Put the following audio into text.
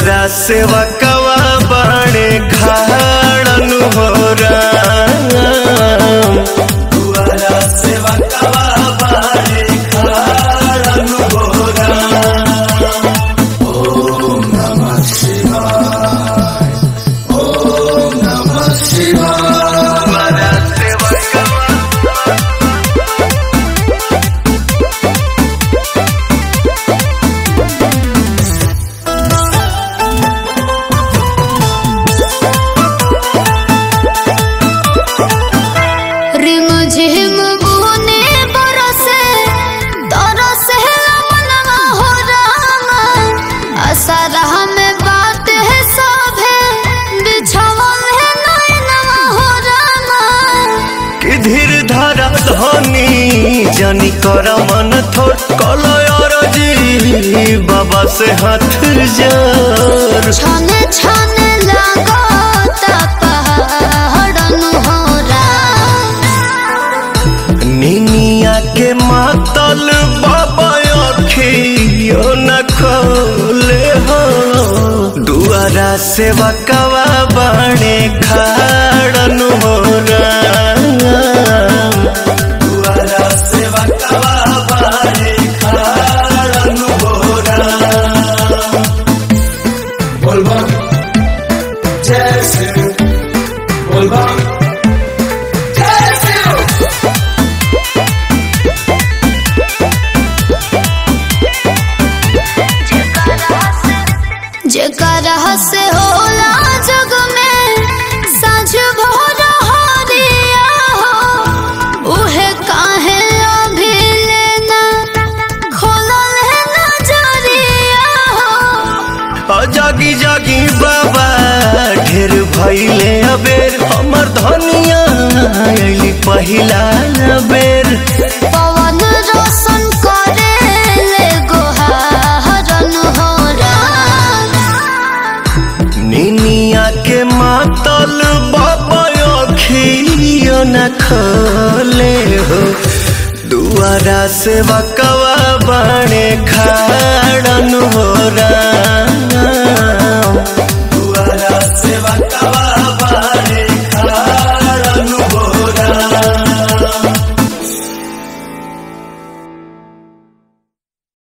दुआरा सेवा कवा बाणे खाड़न हो राम दुआरा सेवा कवा बाणे खाड़न हो राम दुआरा सेवा कवा रिम झिम बुने बरसे तरसे मनवा हो रामा असरह में बात है सभे बिछवल है नैनवा हो रामा कि धीर धारा धनी जनी कर मन थोड़ कलय जी बाबा से हाथ जोर छने छने लागत पहाड़न हो राम निनिया के मातल बाबा अखियो न खोले हो दुआरा सेवा कवा बाणे खाड़न हो राम दुआरा सेवा कवा बाणे खाड़न हो राम बोलबम जय शिव बोलबम जय शिव जेकर से होला जग में साँझ भोर हरिया हो उहे काहे अभी लेना खोलल है नजरिया हो आ जागी जागी बाबा ढेर भइले अबेर हमर धनिया अइली पहिला बेर पवन रोशन करे ले गोहारन हो राम निनिया के मातल बाबा अखियो न खोले हो दुआरा से बकवा बाणे खाड़न हो राम